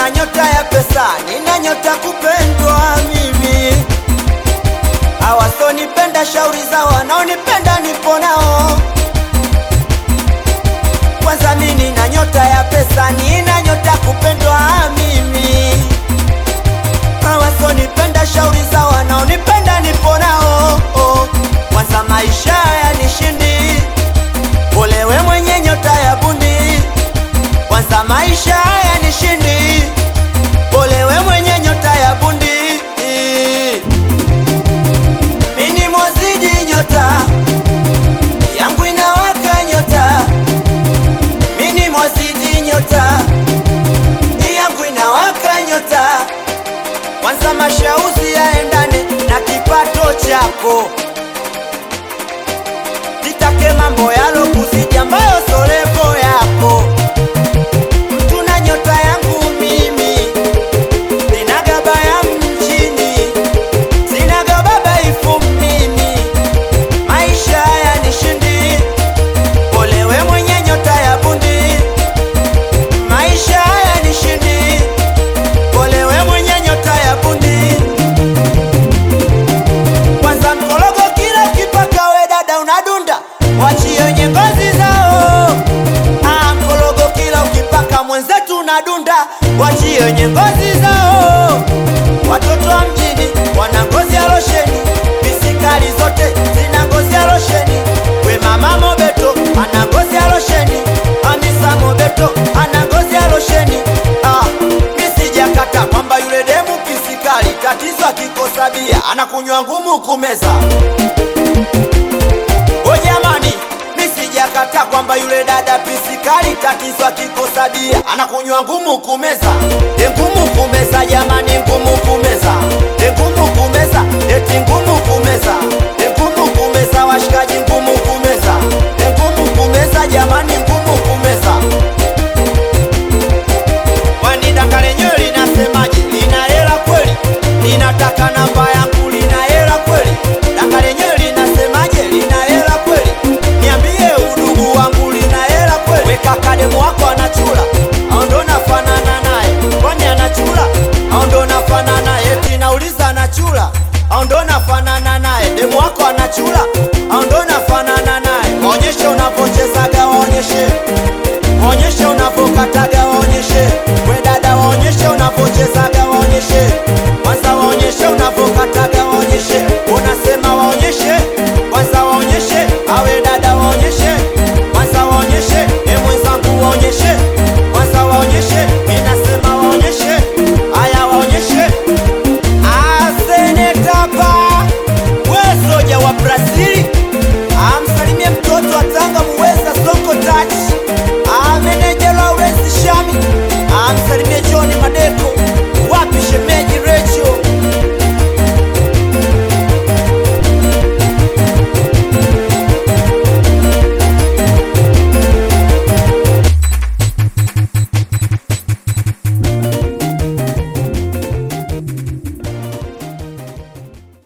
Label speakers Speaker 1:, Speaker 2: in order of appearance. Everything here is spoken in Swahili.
Speaker 1: nina nyota ya pesa, nina nyota kupendwa mimi. Hawasonipenda shauri za wanaonipenda nipo nao. Kwanza mimi nina nyota ya pesa, nina nyota kupendwa mimi. Hawasonipenda shauri za wanaonipenda nipo nao. Oh, Kwanza maisha yanishindi, olewe mwenye nyota ya bundi. Kwanza maisha yanishindi, olewe mwenye nyota ya bundi. Mini mwazidi nyota yangu inawaka nyota, mini mwazidi nyota yangu inawaka nyota. Kwanza mashauzi yaendane na kipato chako, nitake mambo yalo kuzidi ambayo solevo yako. Mtu na nyota yangu mimi, sinaga baya mjini, sinaga baba ifu mimi, maisha yanishindi, olewe mwenye nyota ya bundi, maisha yanishindi, olewe mwenye nyota ya bundi. Kwanza mkologo kila ukipaka we dada unadunda, wachie wenye ngozi zao. Ah, mkologo kila ukipaka mwenzetu unadunda, wachie wenye ngozi zao. Watoto wa mjini wana ngozi ya losheni, bisikali zote zina ngozi ya losheni. We mama Mobeto ana ngozi ya losheni, Hamisa Mobeto ana ngozi ya losheni. Ah, misijakata kwamba yule demu pisikali, tatizo akikosa bia anakunywa ngumu kumeza. O jamani, misijakata kwamba yule dada pisikali, tatizo akikosa bia anakunywa ngumu kumeza. E, ngumu kumeza jamani, ngumu kumeza, e, ngumu kumeza, eti ngumu kumeza, e, ngumu kumeza, washikaji, ngumu kumeza, e, ngumu kumeza jamani, ngumu kumeza. Kwani daka lenyewe linasemaje? Lina hela kweli? Ninataka namba yangu, lina hela kweli? Daka lenyewe linasemaje? Lina hela kweli? Niambie udugu wangu, lina hela kweli? Weka kademu wako anachula, au ndo nafanana naye? Kwani anachula au ndo nafanana naye? Eti nauliza anachula au ndo nafanana naye? Demu wako anachula au ndo nafanana naye? Waonyeshe unavyochezaga, waonyeshe Waonyeshe unavyokataga waonyeshe, we dada waonyeshe unavyochezaga waonyeshe, kwanza waonyeshe unavyokataga waonyeshe, unasema waonyeshe, kwanza waonyeshe, awe dada waonyeshe, kwanza waonyeshe, e mwenzangu waonyeshe, kwanza waonyeshe, inasema waonyeshe, haya waonyeshe. Asenetapa we soja wa Brazili, amsalimie mtoto wa Tanga muweza Sonko Touch, ameneja Lawrence Shami, amsalimie John